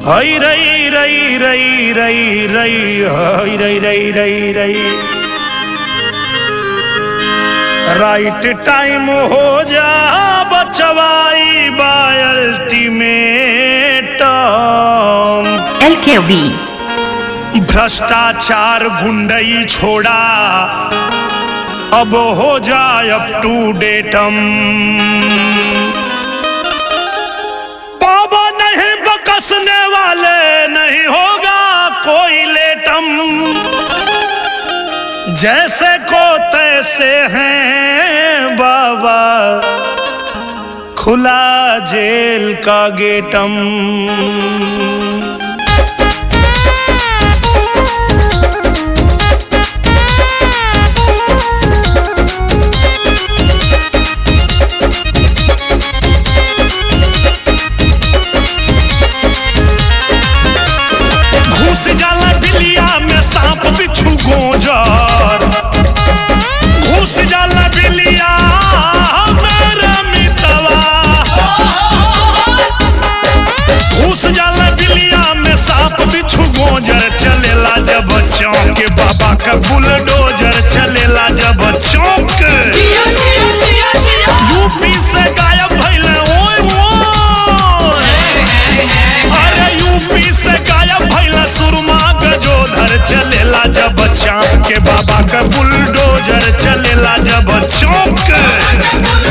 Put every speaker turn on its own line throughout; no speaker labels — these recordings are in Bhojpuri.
हई रई रई रई रई रई हई रई रई रई रई राइट टाइम हो जा बचवाई बाय अल्टीमेट
LKV
भ्रष्टाचार गुंडई छोड़ा अब हो जाए अप टू डेटम बाबा नहीं बकसने वाले नहीं होगा कोई लेटम जैसे को तैसे हैं बाबा खुला जेल का गेटम घुस जाला बिलिया में सांप बिच्छू गोजर घुस जाला बिलिया मेरा मितवा घुस जाला बिलिया में सांप बिच्छू गोजर चलेला जब चौक बाबा का बुलडोजर चलेला जब चौक यूपी से गायब भइले ओए ओए अरे यूपी से गायब भइला सुरमा गजोधर चलेला जब चाँद के बाबा का बुलडोजर चलेला जब चौक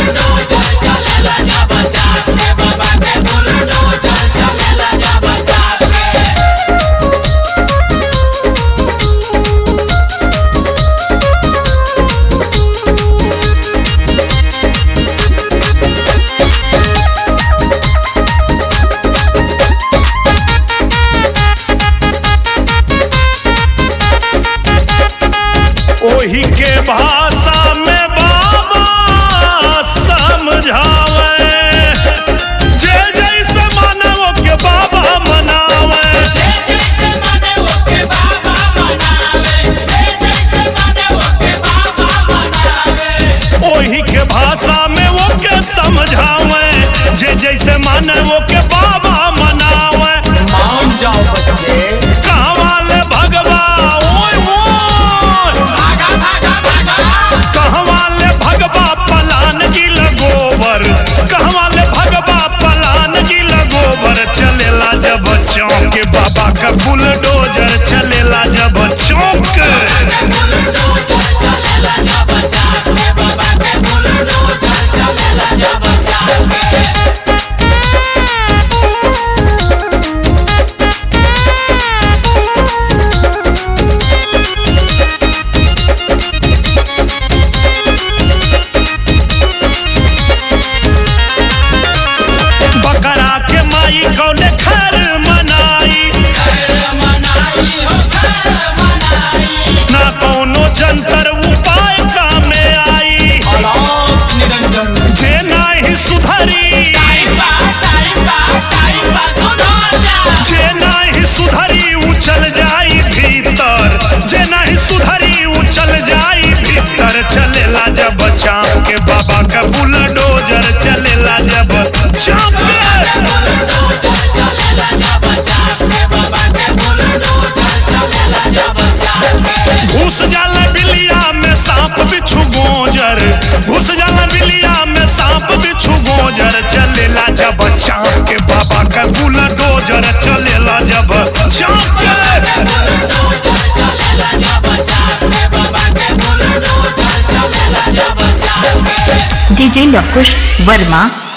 ओही के भाषा में बाबा समझावे जे जैसे मानव के बाबा मनावे ओही के भाषा में वो के समझावे जे जैसे मानव के बाबा मनावे
मान जाओ बच्चे
कहवा ले भगवा ओए ओए कहवा ले भगवा पलान गिल गोबर कहवा ले भगवा पलान गिल गोबर चलेला जब चौक बाबा का बुलडोजर चलेला जब चौक बकरा के माई कौले खर मनाई ना कौनो जंतर उपाय कामे आई
अलाप निरंजन
जे नाही सुधरी जे नाही सुधरी उछल जाई भीतर जे नाही सुधरी उछल जाई भीतर चलेला जब चाँप के बाबा का बुलडोजर चलेला जब चाँप के घुस जाला बिलिया में सांप बिच्छू गोजर घुस जाला बिलिया में सांप बिच्छू गोजर चलेला जब चाँप के बाबा का बुलडोजर चलेला जब चाँप के
DJ Lokush Verma